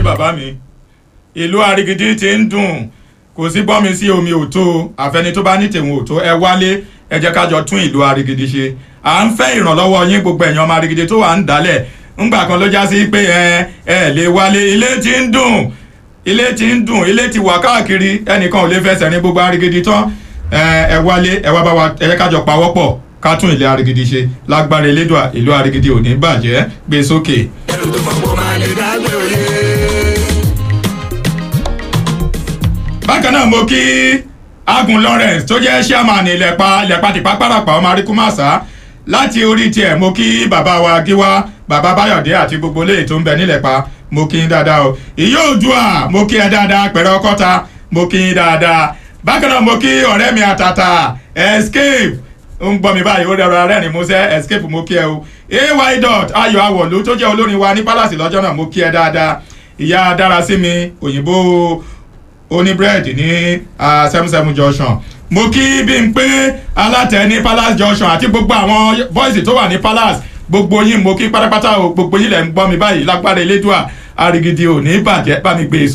bàbá mi ìlú arigidi ti ń dùn kò sí gbọ́mi sí omi òtó àfẹni tó bá ní tèwọn òtó ẹ wálé ẹ jẹ́ ká jọ tún ìlú arigidi ṣe à ń fẹ́ ìrànlọ́wọ́ yín gbogbo ẹ̀yàn ọmọ arigidi tó wà ń dálẹ̀ ńgbà kan ló já sí pé ẹ ẹ lè wálé ilé ti ń dùn ilé ti ń dùn ilé ti wà káàkiri ẹnìkan ò lè fẹsẹ̀ ní gbogbo arigidi tán ẹ ẹ wálé ẹ wá bá wa ẹ jẹ́ ká jọ pawọ́pọ̀ ká tún ilé arigidi ṣe lágbára elédùà ìlú arigidi ò ní bàjẹ́ gbé sókè. ẹrù tó mọ̀ kó máa lè dágbé òye. bákan náà mo kí agun lawrence tó jẹ́ chairman ilẹ̀pa ilẹ̀pa tìpá pàràpà ọmọ aríkúmàṣá láti orí tiẹ̀ mo kí bàbá wa gíwá bàbá báyọ̀dé àti gbogbo léyìí tó ń bẹ nílẹ̀pa mo kí yín dáadáa o ìyá òdùà mo kí ẹ dáadáa pẹ̀rẹ̀ ọkọ́ta mo kí yín dáadáa bákan náà mo kí ọ̀rẹ́ mi àtàtà escape ń gbọ́ mi báyìí ó dẹ̀rọ arẹ́rìn músẹ́ escape mo kí ẹ o ay dot ayọ̀ awọ̀lú tó jẹ́ olórin wa ní palace lọ́jọ́ náà mo kí ẹ dáadáa ìyá dára sí mi òyìnbó oníbírẹ́dì ní seven seven junction mo kí bí n pé alátẹ ní palace junction àti gbogbo àwọn bọ́ìsì tó wà ní palace gbogbo yín mo kí pátápátá o gbogbo yín lẹ̀ ń gbọ́ mi báyìí lágbára elédùà arigidi ò ní bàjẹ́ bá mi gbé e